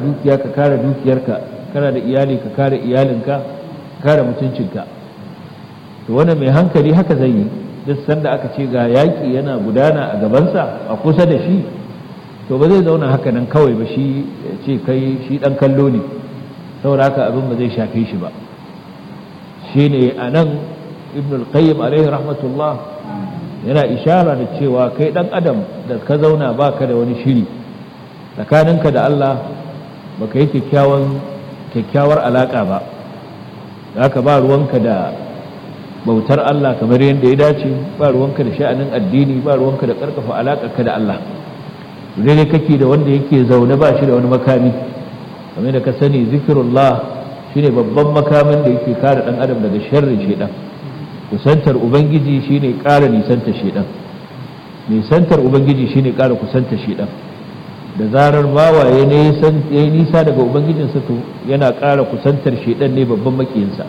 dukiya ka kare dukiyarka kana da iyali ka kare iyalinka kare mutuncinka to wannan mai hankali haka zai yi duk sanda aka ce ga yaƙi yana gudana a gabansa a kusa da shi to ba zai zauna haka nan kawai ba shi ce kai shi ɗan kallo ne saboda haka abin ba zai shafe shi ba shi ne a nan ibn al-qayyim alaihi rahmatullah yana ishara da cewa kai ɗan adam da ka zauna ba ka da wani shiri tsakaninka da Allah ba ka yi kyakkyawar alaƙa ba da haka ba ruwanka da bautar Allah kamar yadda ya dace ba ruwanka da sha'anin addini ba ruwanka da ƙarfafa alaƙarka da Allah daidai kake da wanda yake zaune ba shi da wani makami kamar da ka sani zikirullah shine babban makamin da yake kare ɗan adam daga sharrin shaidan kusantar ubangiji shine ƙara nisantar shaidan nisantar ubangiji shine ƙara kusantar shaidan da zarar bawa ya yi nisa daga ubangijinsa to yana ƙara kusantar shaidan ne babban makiyinsa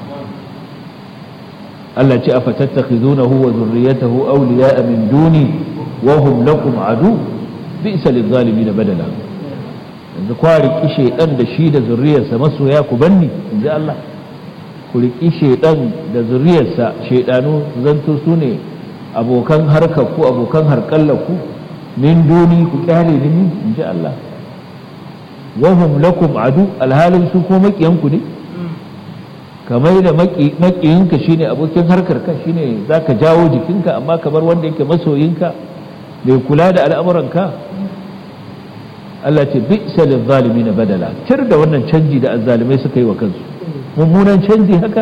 Allah ce afa tattakhizunahu wa zurriyatahu awliya'a min duni wa hum lakum adu bi'sa lil-zalimin badala yanzu kwa riki shaidan da shi da zurriyarsa masoya ku banni inji Allah ku riki shaidan da zurriyarsa shaidanu zanto su ne abokan harkar ku abokan harkallar ku min duni ku kyale ni in ji Allah wahum lakum adu alhalin su ko makiyanku ne kamar da makiyinka shine abokin harkar ka shine zaka jawo jikinka amma kamar wanda yake masoyinka mai kula da al'amuranka Allah ce bi'sa lil zalimin badala tir da wannan canji da azzalimai suka yi wa kansu mummunan canji haka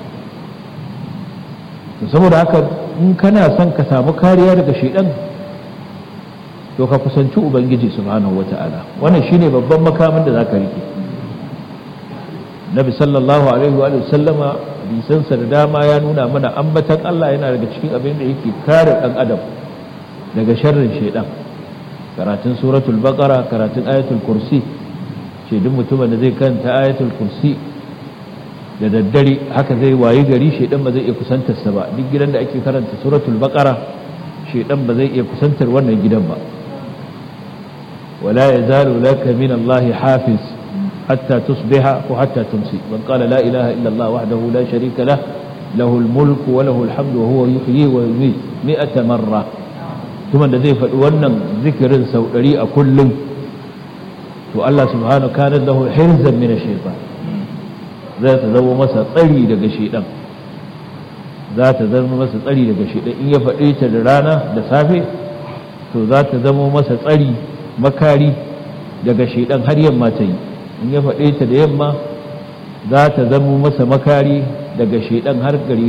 saboda haka in kana son ka samu kariya daga shaidan to ka kusanci ubangiji subhanahu wata'ala wannan shine babban makamin da zaka rike nabi sallallahu alaihi wa sallama hadisansa da dama ya nuna mana ambatan Allah yana daga cikin abin da yake kare dan adam daga sharrin shaidan karatun suratul baqara karatun ayatul kursi ce duk mutumin da zai kanta ayatul kursi da daddare haka zai wayi gari shaidan ba zai iya kusantarsa ba duk gidan da ake karanta suratul baqara shaidan ba zai iya kusantar wannan gidan ba ولا يزال لك من الله حافظ حتى تصبح وحتى تمسي من قال لا إله إلا الله وحده لا شريك له له الملك وله الحمد وهو يحيي ويميت مئة مرة ثم الذي فأولنا ذكر سوري كل والله سبحانه كان له حرزا من الشيطان ذات ذو مسا طري لك شيطان ذات ذو مسا طري لك شيطان إن يفعيت لرانا لسافي to za ta zamo masa tsari makari daga shaidan har yamma ta yi in ya faɗe ta da yamma za ta zamo masa makari daga shaidan har gari